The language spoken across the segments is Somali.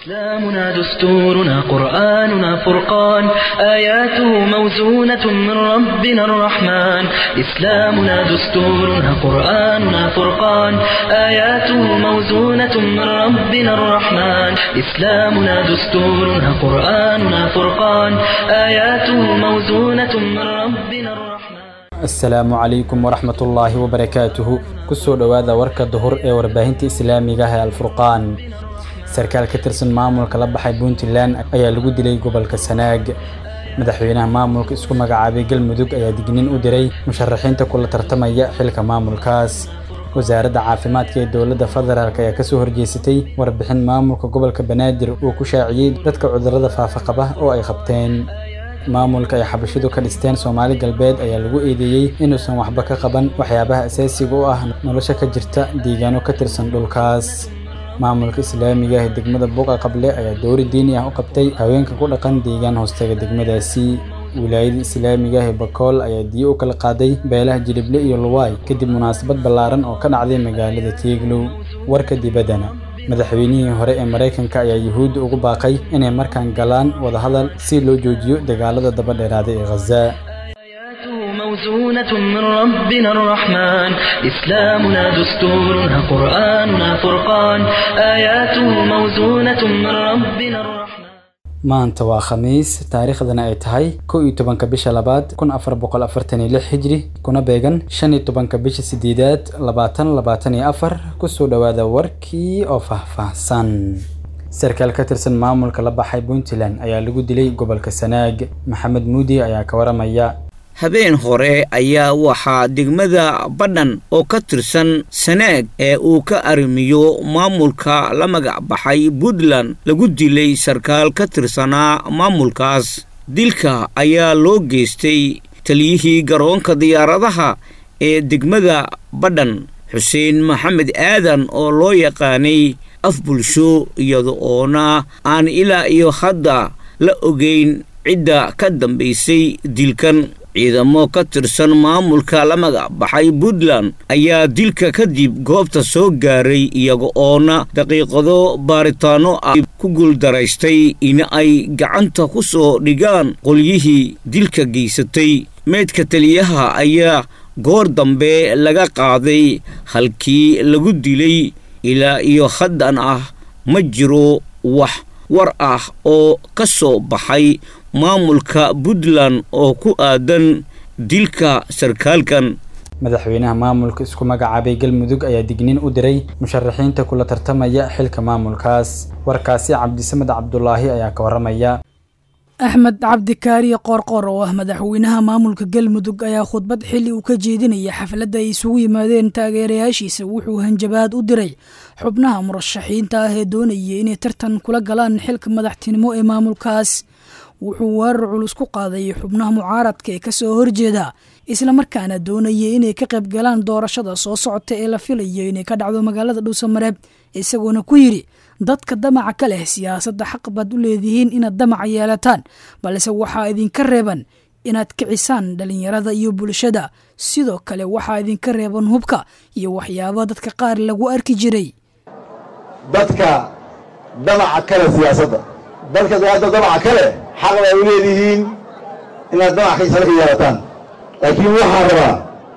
إسلامنا دستورنا قرآننا فرقان آياته موزونة من ربنا الرحمن إسلامنا دستورنا قرآننا فرقان آياته موزونة من ربنا الرحمن إسلامنا دستورنا قرآننا فرقان آياته موزونة من ربنا الرحمن asalaamu calaykum waraxmatullaahi wabarakaatuhu kusoo dhowaada warka duhur ee warbaahinta islaamiga ah ee alfurqaan sarkaal ka tirsan maamulka la baxay puntland ayaa lagu dilay gobolka sanaag madaxweynaha maamulka isku magacaabay galmudug ayaa digniin u diray musharaxiinta kula tartamaya xilka maamulkaas wasaaradda caafimaadka ee dowladda federaalk ayaa kasoo horjeesatay warbixin maamulka gobolka banaadir uu ku shaaciyey dadka cudurrada faafa qaba oo ay qabteen maamulka ay xabashidu ka dhisteen soomaali galbeed ayaa lagu eedeeyey inuusan waxba ka qaban waxyaabaha asaasiga u ah nolosha ka jirta deegaano ka tirsan dhulkaas maamulka islaamiga ah ee degmada buuqa qable ayaa dowri diini ah u qabtay haweenka ku dhaqan deegaan hoostaga degmadaasi wilaayada islaamiga ah ee bakool ayaa diyo u kala qaaday beelaha jilible iyo luwaay kadib munaasabad ballaaran oo ka dhacday magaalada tiiglow warka dibaddana madaxweynihii hore ee maraykanka ayaa yuhuudda ugu baaqay inay markaan galaan wadahadal si loo joojiyo dagaalada daba dheeraada ee khaza آياته موزونة من ربنا الرحمن إسلامنا دستورنا قرآننا فرقان آياته موزونة من ربنا الرحمن maanta waa khamiis taariikhdana ay tahay kow iyo tobanka bisha labaad kun afar boqol afartan iyo lix hijri kuna beegan shan iyo tobanka bisha sideedaad labaatan labaatan iyo afar kusoo dhowaada warkii oo faahfaahsan sarkaal ka tirsan maamulka la baxay puntland ayaa lagu dilay gobolka sanaag maxamed muudi ayaa ka waramaya habeen hore ayaa waxaa degmada badhan oo ka tirsan sanaag ee uu ka arrimiyo maamulka la magac baxay puntland lagu dilay sarkaal ka tirsanaa maamulkaas dilka ayaa loo geystay taliyihii garoonka diyaaradaha ee degmada badhan xuseen maxamed aadan oo loo yaqaanay af bulsho iyada oona aan ilaa iyo hadda la ogeyn cidda ka dambaysay dilkan ciidamo ka tirsan maamulka la magac baxay puntland ayaa dilka kadib goobta soo gaaray iyaga oona daqiiqado baaritaano ah ku guuldaraystay in ay gacanta ku soo dhigaan qolyihii dilka geysatay meydka taliyaha ayaa goor dambe laga qaaday halkii lagu dilay ilaa iyo haddan ah ma jiro wax war ah oo ka soo baxay maamulka puntland oo ku aadan dilka sarkaalkan madaxweynaha maamulka isku magacaabay galmudug ayaa digniin u diray musharaxiinta kula tartamaya xilka maamulkaas warkaasi cabdisamed cabdulaahi ayaa ka waramaya axmed cabdi kaariye qoorqoor oo ah madaxweynaha maamulka galmudug ayaa khudbad xilli uu ka jeedinaya xafladda ay isugu yimaadeen taageerayaashiisa wuxuu hanjabaad u diray xubnaha murashaxiinta ah ee doonaya inay tartan kula galaan xilka madaxtinimo ee maamulkaas wuxuu weerar culus ku qaaday xubnaha mucaaradka ee kasoo horjeeda islamarkaana doonaya inay ka qayb galaan doorashada soo socota ee la filayo inay ka dhacdo magaalada dhuusamareeb isagoona ku yidhi dadka damaca ka leh siyaasadda xaq baad u leedihiin inaad damaca yeelataan balse waxaa idinka reeban inaad kicisaan dhalinyarada iyo bulshada sidoo kale waxaa idinka reeban hubka iyo waxyaaba dadka qaar lagu arki jiray dadka damaca kale siyaasadda dadka daaada damaca kale xaq bay u leedihiin inaad damac kaisala ka yeelataan laakiin waxaa rabaa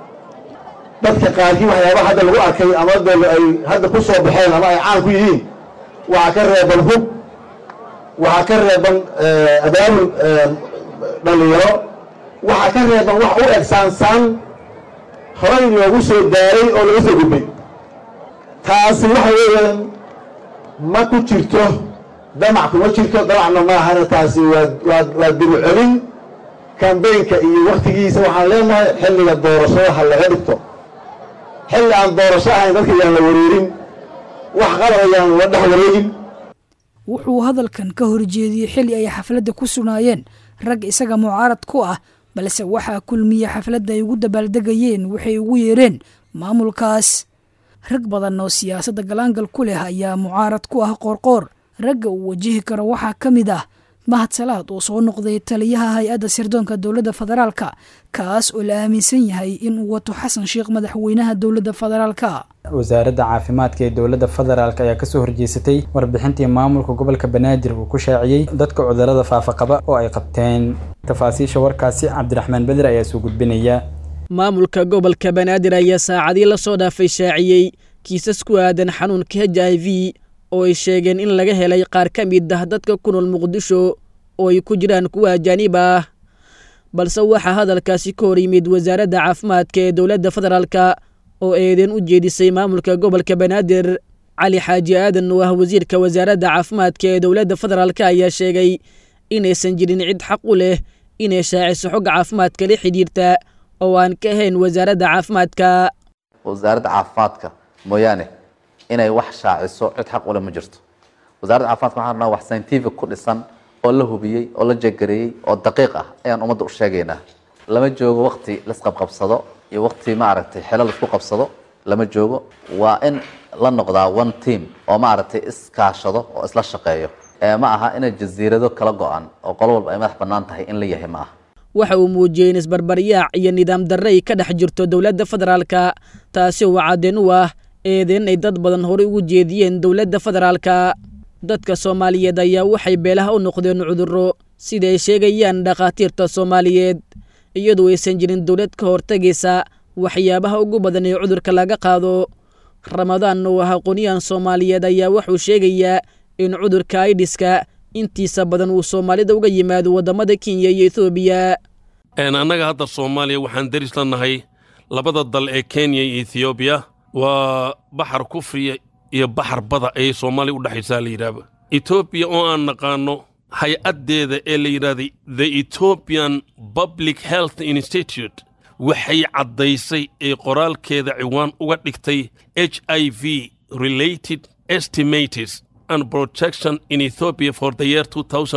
dadka qaarkii waxyaaba hadda lagu arkay ama de ay hadda ku soo baxeen ama ay caan ku yihiin waxaa ka reeban hub waxaa ka reeban abaabul dhallinyaro waxaa ka reeban wax u eg saansaan horay loogu soo daaray oo laga soo gudbay taasi waxa weeyaan ma ku jirto damac kuma jirto damacna maahana taasi waa waa dibu celin kambeynka iyo wakhtigiisa waxaan leenahay xilliga doorashada ha laga dhigto xilli aan doorasho ahayn dadka yaan la wareerin wax qalab ayaan la dhex wareegin wuxuu hadalkan ka horjeediyey xilli ay xafladda ku sugnaayeen rag isaga mucaarad ku ah balse waxaa kulmiya xafladda ay ugu dabaaldegayeen waxay ugu yeereen maamulkaas rag badan oo siyaasadda galaangal ku leh ayaa mucaarad ku ah qoorqoor ragga uu wajihi karo waxaa ka mid ah mahad salaad oo soo noqday taliyaha hay-adda sirdoonka dowladda federaalka kaas oo la aaminsan yahay inuu wato xasan sheekh madaxweynaha dowladda federaalka wasaaradda caafimaadka ee dowladda federaalk ayaa kasoo horjeesatay warbixintii maamulka gobolka banaadir uu ku shaaciyey dadka cudurada faafaqaba oo ay qabteen tafaasiisha warkaasi cabdiraxmaan beder ayaa soo gudbinaya maamulka gobolka banaadir ayaa saacadii lasoo dhaafay shaaciyey kiisas ku aadan xanuunka h i v oo ay sheegeen in laga helay qaar ka mid ah dadka ku nool muqdisho oo ay ku jiraan kuwa ajaanib ah balse waxaa hadalkaasi ka hor yimid wasaaradda caafimaadka ee dowladda federaalka oo eedeen u jeedisay maamulka gobolka banaadir cali xaaji aadan oo ah wasiirka wasaaradda caafimaadka ee dowladda federaalk ayaa sheegay inaysan jirin cid xaq u leh inay shaaciso xogga caafimaadka la xidhiirta oo aan ka ahayn wasaaradda caafimaadka wasaaradda caafimaadka mooyaane inay wax shaaciso cid xaq ule ma jirto wasaaradda caafimaadka waxaan rabnaa wax scientific ku dhisan oo la hubiyey oo la jegareeyey oo daqiiq ah ayaan ummadda u sheegaynaa lama joogo wakti laisqabqabsado iyo wakti maaragtay xelo laisku qabsado lama joogo waa in la noqdaa one team oo maaragtay iskaashado oo isla shaqeeyo ma aha inay jasiirado kala go-an oo qolo walba ay madax bannaan tahay in la yahay ma aha waxa uu muujiyey in isbarbaryaac iyo nidaam darre ay ka dhex jirto dowladda federaalka taasi oo caddeen u ah eedeen ay dad badan horey ugu jeediyeen dowladda federaalka dadka soomaaliyeed ayaa waxay beelaha u noqdeen cudurro sida ay sheegayaan dhakhaatiirta soomaaliyeed iyadoo aysan jirin dowlad ka hortegaysa waxyaabaha ugu badan ee cudurka laga qaado ramadaan oo ah aqoonyahan soomaaliyeed ayaa wuxuu sheegayaa in cudurka aidiska intiisa badan uu soomaalida uga yimaado waddamada kenya iyo ethoobiya annaga hadda soomaaliya waxaan deris la nahay labada dal ee kenya iyo ethoobiya waa baxar kufriya iyo baxar bada ayay soomaaliya u dhexaysaa la yidhaahba etoobiya oo aan naqaanno hay-addeeda ee la yidhahday the ethoobian public health institute waxay caddaysay ee qoraalkeeda ciwaan uga dhigtay h i v related estimates and protection in ethiopia for the year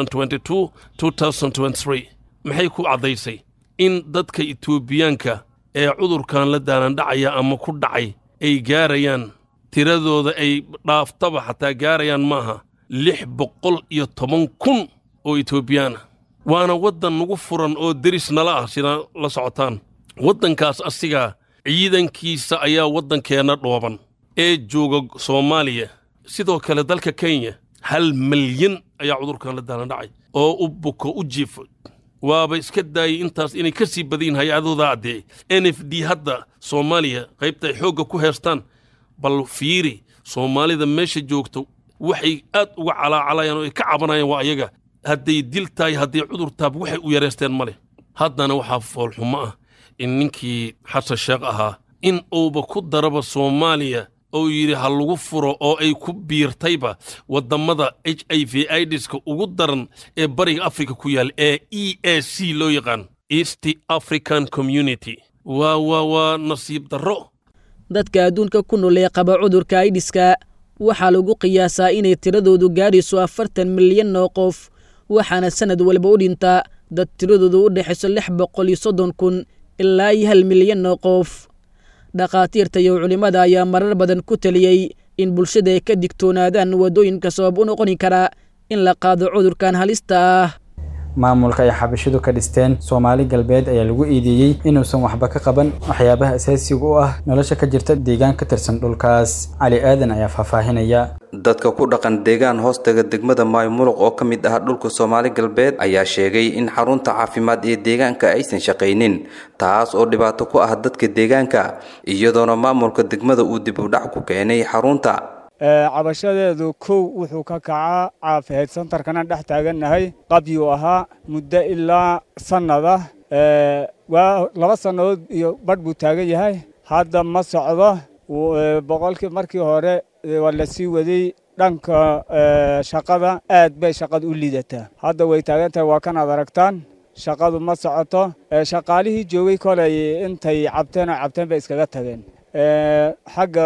2022-2023 maxay ku caddaysay in dadka etoobiyaanka ee cudurkan la daalandhacaya ama ku dhacay ay gaarayaan tiradooda ay dhaaftaba xataa gaarayaan maaha lix boqol iyo toban kun oo etoobiyaana waana waddan nagu furan oo deris nala ah sida la socotaan waddankaas asigaa ciidankiisa ayaa waddankeenna dhooban ee jooga soomaaliya sidoo kale dalka kenya hal malyan ayaa cudurkan la daalandhacay oo u buko u jiifo waaba iska daayay intaas inay ka sii badayin hay-adooda addee n f d hadda soomaaliya qaybta ay xoogga ku heestaan bal fiiri soomaalida meesha joogto waxay aad uga calaacalayaan oo ay ka cabanayaan waa ayaga hadday dil tahay hadday cudur taab waxay u yareysteen ma leh haddana waxaa foolxumo ah in ninkii xasan sheekh ahaa in uuba ku daraba soomaaliya oo yidhi ha lagu furo oo ay ku biirtayba waddammada h i v idiska ugu daran ee bariga afrika ku yaal ee e a c loo yaqaan east african community waa waa waa nasiib darro dadka adduunka ku nool ee qaba cudurka aidiska waxaa lagu qiyaasaa inay tiradoodu gaadhayso afartan milyan oo qof waxaana sannad walba u dhinta dad tiradoodu u dhexayso lix boqol iyo soddon kun ilaa iyo hal milyan oo qof dhakhaatiirta iyo culimmada ayaa marar badan ku taliyey in bulshada ay ka digtoonaadaan waddooyinka sabab u noqoni kara in la qaado cudurkan halista ah maamulka ay xabashidu ka dhisteen soomaali galbeed ayaa lagu iideeyey inuusan waxba ka qaban waxyaabaha asaasiga u ah nolosha ka jirta deegaan ka tirsan dhulkaas cali aadan ayaa faahfaahinaya dadka ku dhaqan deegaan hoostaga degmada maymuluq oo ka mid ah dhulka soomaali galbeed ayaa sheegay in xarunta caafimaad ee deegaanka aysan shaqaynin taas oo dhibaato ku ah dadka deegaanka iyadoona maamulka degmada uu dib udhac ku keenay xarunta cabashadeedu kow wuxuu ka kacaa caafiheed santarkana dhex taagannahay qabyuu ahaa muddo ilaa sannada waa laba sannadood iyo badh buu taagan yahay hadda ma socdo boqolkii markii hore waa la sii waday dhanka shaqada aad bay shaqada u liidataa hadda way taagan tahay waa kanaad aragtaan shaqadu ma socoto shaqaalihii joogay kolay intay cabteen oo cabteen bay iskaga tageen xagga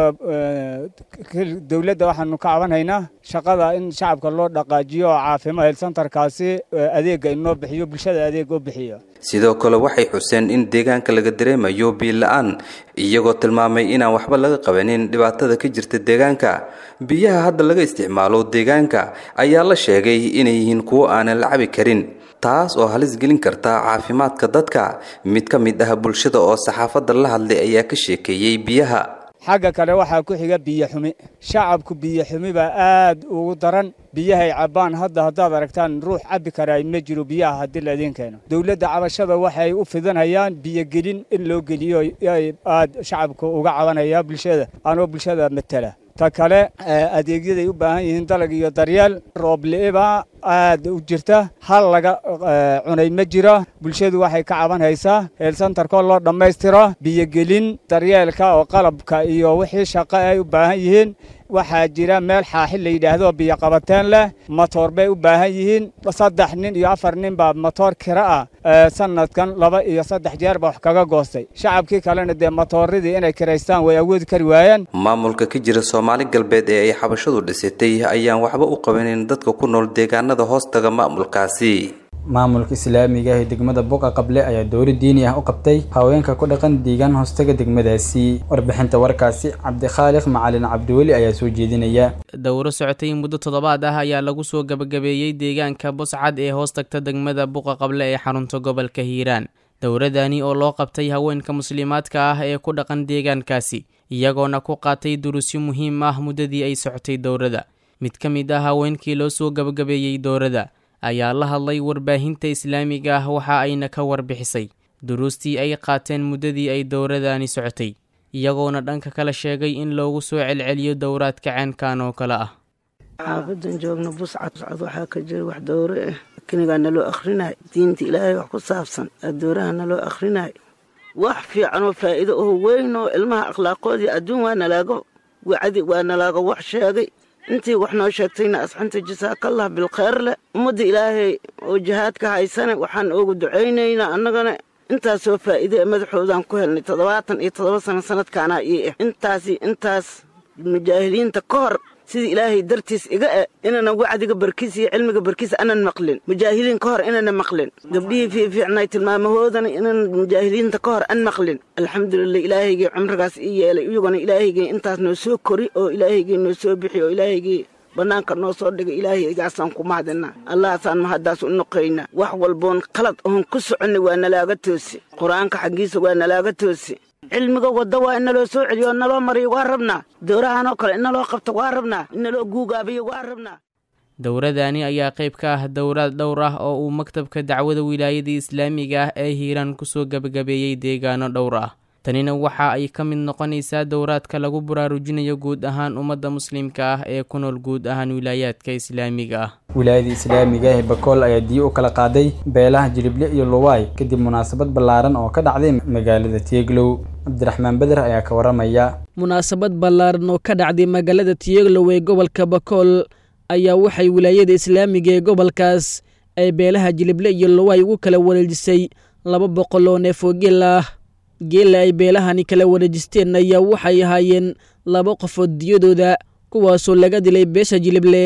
dowladda waxaanu ka cabanhaynaa shaqada in shacabka loo dhaqaajiyo oo caafimaad helsantarkaasi adeega inoo bixiyo bulshada adeeg u bixiyo sidoo kale waxay xuseen in deegaanka laga dareemayo biila-aan iyagoo tilmaamay inaan waxba laga qabanin dhibaatada ka jirta deegaanka biyaha hadda laga isticmaalo deegaanka ayaa la sheegay inay yihiin kuwo aanan la cabi karin taas oo halis gelin karta caafimaadka dadka mid ka mid ah bulshada oo saxaafadda la hadlay ayaa ka sheekeeyey biyaha xagga kale waxaa ku xiga biyo xumi shacabku biyo xumi baa aad ugu daran biyahay cabbaan hadda haddaad aragtaan ruux cabbi karaa ma jiro biyaha haddii laydin keeno dowladda cabashada waxay u fidanayaan biyogelin in loo geliyo aad shacabka uga cabanaya bulshada anoo bulshada matala ta kale adeegyaday u baahan yihiin dalag iyo daryeel roobli'ibaa aad u jirta hal laga cunay ma jiro bulshadu waxay ka caban haysaa heelsantarkoo loo dhammaystiro biyogelin daryeelka oo qalabka iyo wixii shaqo ay u baahan yihiin waxaa jira meel xaaxi la yidhaahdo biyo qabateen leh matoor bay u baahan yihiin saddex nin iyo afar nin baa matoor kira ah sanadkan laba iyo saddex jeer baa wax kaga goostay shacabkii kalena dee matooradii inay kiraystaan way awoodi kari waayeen maamulka ka jira soomaali galbeed ee ay xabashadu dhisatay ayaan waxba u qabanin dadka ku nool deegaanada hoostaga maamulkaasi maamulka islaamiga ah ee degmada buqa qable ayaa dowri diini ah u qabtay haweenka ku dhaqan deegaan hoostaga degmadaasi warbixinta warkaasi cabdikhaaliq macalin cabdiweli ayaa soo jeedinaya dowro socotay muddo toddobaad ah ayaa lagu soo gabagabeeyey deegaanka buscad ee hoos tagta degmada buqa qable ee xarunta gobolka hiiraan dowradani oo loo qabtay haweenka muslimaadka ah ee ku dhaqan deegaankaasi iyagoona ku qaatay durusyo muhiim ah muddadii ay socotay dowrada mid ka mid ah haweenkii loo soo gabagabeeyey dowrada ayaa la hadlay warbaahinta islaamiga ah waxa ayna ka warbixisay duruustii ay qaateen muddadii ay dowradani socotay iyagoona dhanka kale sheegay in loogu soo celceliyo dowraadka ceenkan oo kale ah xaafadan joogna buscad buscad waxaa ka jira wax dowre ah kinigaa naloo akhrinaay diinta ilaahay wax ku saabsan adooraha naloo akhrinaay wax fiican oo faa'iido oo weyn oo ilmaha akhlaaqoodii adduun waa nalaaga wacdi waa nalaaga wax sheegay intii wax noo sheegtayna asxanta jasaakallah bilkhayr leh ummadda ilaahay oo jihaadka haysane waxaan oogu ducaynaynaa annagana intaasoo faa'iide ee madaxoodaan ku helnay toddobaatan iyo toddoba sano sanadkaanaa ii ah intaasi intaas mujaahiliinta ka hor sidii ilaahay dartiis iga e inaanan wacdiga barkiis iyo cilmiga barkiis anan maqlin mujaahiliin ka hor inana maqlin gabdhihii fiifiicnay tilmaamahoodana inaan mujaahiliinta ka hor an maqlin alxamdulilah ilaahaygii cumrigaas ii yeelay iyaguna ilaahaygii intaas noo soo kori oo ilaahaygii noo soo bixi oo ilaahaygii bannaanka noo soo dhigay ilaahaygaasaan ku mahadinaa allahaasaan mahaddaas u noqaynaa wax walboon qalad oon ku soconnay waa nalaaga toosi qur-aanka xaggiisa waa nalaaga toosi cilmiga wadda waa in naloo soo celiyo oo naloo mariyo waa rabnaa dowrahan oo kale in naloo qabto waa rabnaa in naloo guugaabiyo waa rabnaa dowradani ayaa qayb ka ah dowraad dhowr ah oo uu maktabka dacwada wilaayada islaamiga ah ee hiiraan kusoo gebagabeeyey deegaano dhowr ah tanina waxa ay ka mid noqonaysaa dowraadka lagu baraarujinayo guud ahaan ummadda muslimka ah ee ku nool guud ahaan wilaayaadka islaamiga ah wilaayada islaamiga ee bakool ayaa diyo u kala qaaday beelaha jilible iyo luwaay kadib munaasabad ballaaran oo ka dhacday magaalada tieglow cabdiraxmaan beder ayaa ka waramaya munaasabad ballaaran oo ka dhacday magaalada tieglow ee gobolka bakool ayaa waxay wilaayada islaamiga ee gobolkaas ay beelaha jilible iyo luwaay ugu kala wareejisay laba boqol oo neef oo geel ah geela ay beelahani kala wareejisteen ayaa waxay ahaayeen laba qofood diyadooda kuwaasoo laga dilay beesha jilible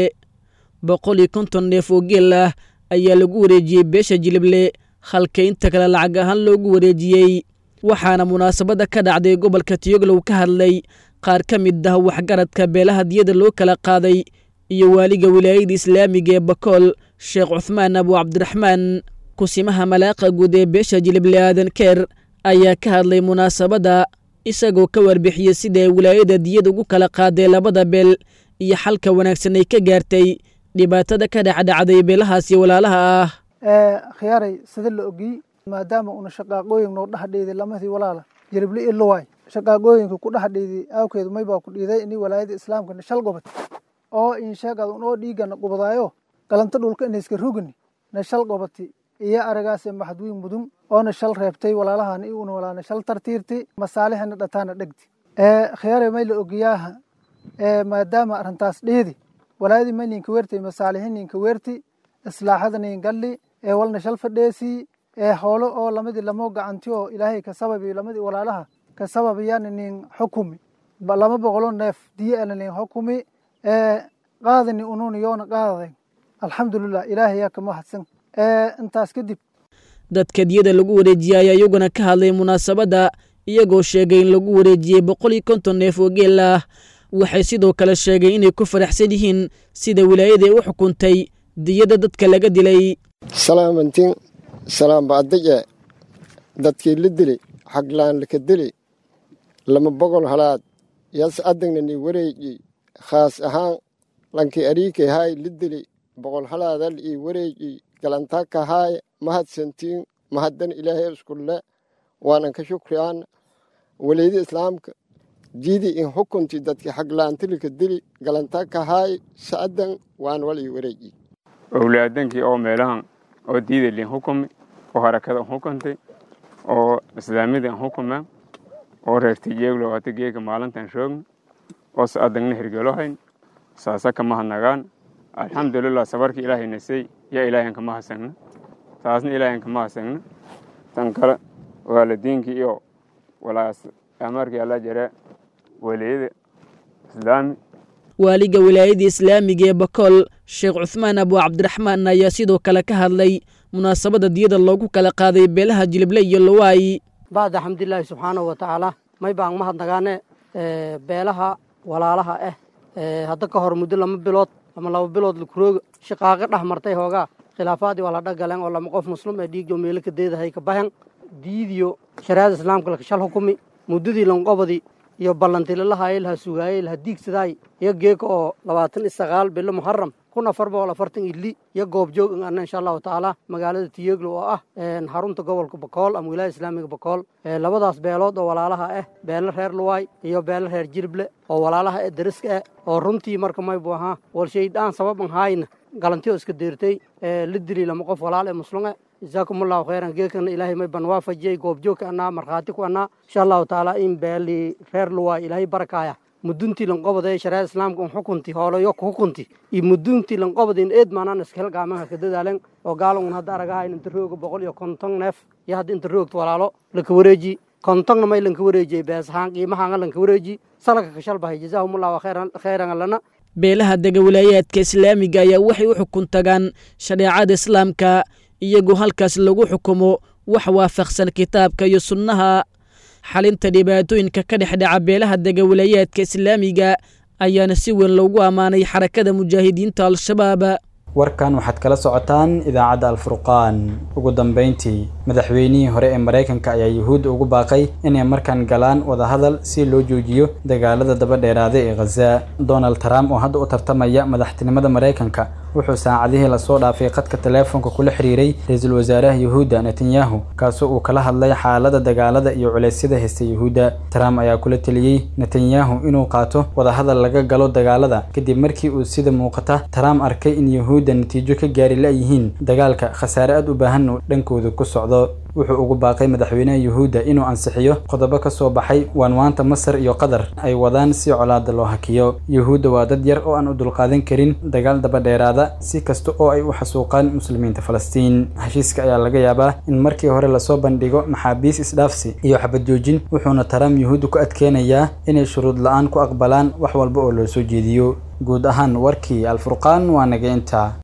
boqol iyo konton neef oo geel ah ayaa lagu wareejiyey beesha jilible halka inta kale lacag ahaan loogu wareejiyey waxaana munaasabadda ka dhacday gobolka tiyoglow ka hadlay qaar ka mid ah waxgaradka beelaha diyada loo kala qaaday iyo waaliga wilaayada islaamiga ee bakool sheekh cuthmaan abu cabdiraxmaan kusimaha malaaqa guud ee beesha jilible aadan keer ayaa ka hadlay munaasabadda isagoo ka warbixiyey sida ay wilaayada diyada ugu kala qaaday labada beel iyo xalka wanaagsan ay ka gaartay dhibaatada ka dhexdhacday beelahaasi walaalaha ah khiyaaray sida la ogiyey maadaama una shaqaaqooyin noo dhexdheeday lamadii walaala jilible iyo luwaay shaqaaqooyinka ku dhexdheeday aawkeedu maybaa ku dhiiday ini walaayada islaamkana shal gobad oo insheegad unoo dhiigana gubadaayo galanta dhulka inayska rugani na shal gobati iyo aragaase maxadwiin mudun oona shal reebtay walaalahan i una walaana shal tartiirti masaalixina dhataana dhegti khiyaare may la ogiyaaha maadaama arrintaas dhiidi walaayadii may ninka weertay masaalixi ninka weerti islaaxada nin galli ee walna shal fadheesii ee hoolo oo lamadii lamoo gacanti oo ilaahay ka sababi lamadii walaalaha ka sababayana nin xukumi lama boqolo neef diye ana nin xukumi qaadani ununa yoona qaadaday alxamdulilah ilaahay yaa ka mahadsan intaas kadib dadka diyada lagu wareejiyay ayaa iyaguna ka hadlay munaasabadda iyagoo sheegay in lagu wareejiyey boqol iyo konton neef oo geel ah waxay sidoo kale sheegay inay ku faraxsan yihiin sida wilaayaday u xukuntay diyada dadka laga dilay salaamantiin salaamba'adaje dadkii la dili xaglaan laka dili lama boqol halaad yas adagna ni wareeji khaas ahaan lankii ariikay haay la dili boqol halaadal ii wareeji galantaka haay mahadsantiin mahaddan ilaahay iskulle waanan ka shukriyaana waleyda islaamka jiidi in xukunti dadki xaglaantilika dili galantaka haay sa'adan waan wal ii wareeji owlaadankii oo meelahan oo diidalin xukumi oo harakada xukuntay oo islaamidan xukuma oo reertay jeeglo hata geeka maalintan shoogna oo sa'adangna hirgelohayn saasa kama hadnagaan alxamdulilah sabarka ilaahay nasay yaa ilaahan kama hasagna taasna ilaahan kama hasagna tan kale waalidiinkii iyo walaas amarkii alla jare waliyada islaami waaliga wilaayada islaamiga ee bakool sheekh cuhmaan abu cabdiraxmaan ayaa sidoo kale ka hadlay munaasabadda diyada loogu kala qaaday beelaha jilible iyo lowaayi bacda xamdilaahi subxaanahu wa tacaala may baan mahadnagaane beelaha walaalaha ah hadda ka hor muddo lama bilood ama laba bilood lakurooga shaqaaqo dhex martay hoogaa khilaafaadii waa la dhagaleen oo lama qof muslim ee dhiigjo meelo ka deedahay ka bahan diidiyo shariicada islaamka laka shal xukumi muddadii lanqobadii iyo ballantilalahaye laha sugaayey laha diigsadaay iyo geeka oo labaatan iyo sagaal bilo muharam kun afar boqol afartan iyo li iyo goobjoog in ana insha allahu tacaala magaalada tiyeglo oo ah xarunta gobolka bakool ama wilaaya islaamiga bakool labadaas beelood oo walaalaha ah beelo reer luwaay iyo beelo reer jirible oo walaalaha ee dariska ah oo runtii marka maybu ahaa walshaydaan sababan haayna galantiyo iska deertay la dili lama qof walaal ee muslume jazaakum allahu khayran geekana ilaahay may ban waafajiyey goobjoogka anaa markhaati ku anaa insha allahu tacaala in beeli reer luwaay ilaahay barakaaya muduntii lanqobada shariicada islaamka un xukunti hoolayo ku xukunti iyo muduntii lanqobada in eed maanaan iskahel gaamaha ka dadaalen oo gaalangun hadda aragahayn inta rooga boqol iyo konton neef iyo hadda inta roogta walaalo laka wareeji kontonna may lanka wareejiyey beesahaan qiimahaanga lanka wareeji salaka ka shalbahay jazaahumullahu khayran allana beelaha dega wilaayaadka islaamiga ayaa waxay u xukun tagaan shareecada islaamka iyagoo halkaas lagu xukumo wax waafaqsan kitaabka iyo sunnaha xalinta dhibaatooyinka ka dhex dhaca beelaha dega wilaayaadka islaamiga ayaana si weyn loogu ammaanay xarakada mujaahidiinta al-shabaab warkan waxaad kala socotaan idaacadda alfurqaan ugu dambeyntii madaxweynihii hore ee maraykanka ayaa yuhuudda ugu baaqay inay markaan galaan wadahadal si loo joojiyo dagaalada daba dheeraaday ee khaza donald trump oo hadda u tartamaya madaxtinimada maraykanka wuxuu saacadihii lasoo dhaafay khadka taleefonka kula xiriiray ra-iisul wasaaraha yuhuudda netanyahu kaasoo uu kala hadlay xaalada dagaalada iyo culeysyada haysta yuhuudda trump ayaa kula teliyey netanyahu inuu qaato wadahadal laga galo dagaalada kadib markii uu sida muuqata trump arkay in yuhuudda natiijo ka gaari la-yihiin dagaalka khasaare aad u baahan uu dhankooda ku socdo wuxuu ugu baaqay madaxweynaha yuhuudda inuu ansixiyo qodobo ka soo baxay waanwaanta masar iyo qatar ay wadaan si colaada loo hakiyo yuhuudda waa dad yar oo aan u dulqaadan karin dagaal daba dheeraada si kasta oo ay u xasuuqaan muslimiinta falastiin heshiiska ayaa laga yaabaa in markii hore lasoo bandhigo maxaabiis isdhaafsi iyo xabad joojin wuxuuna trump yuhuudda ku adkeenayaa inay shuruud la-aan ku aqbalaan wax walba oo loo soo jeediyo guud ahaan warkii alfurqaan waa naga intaa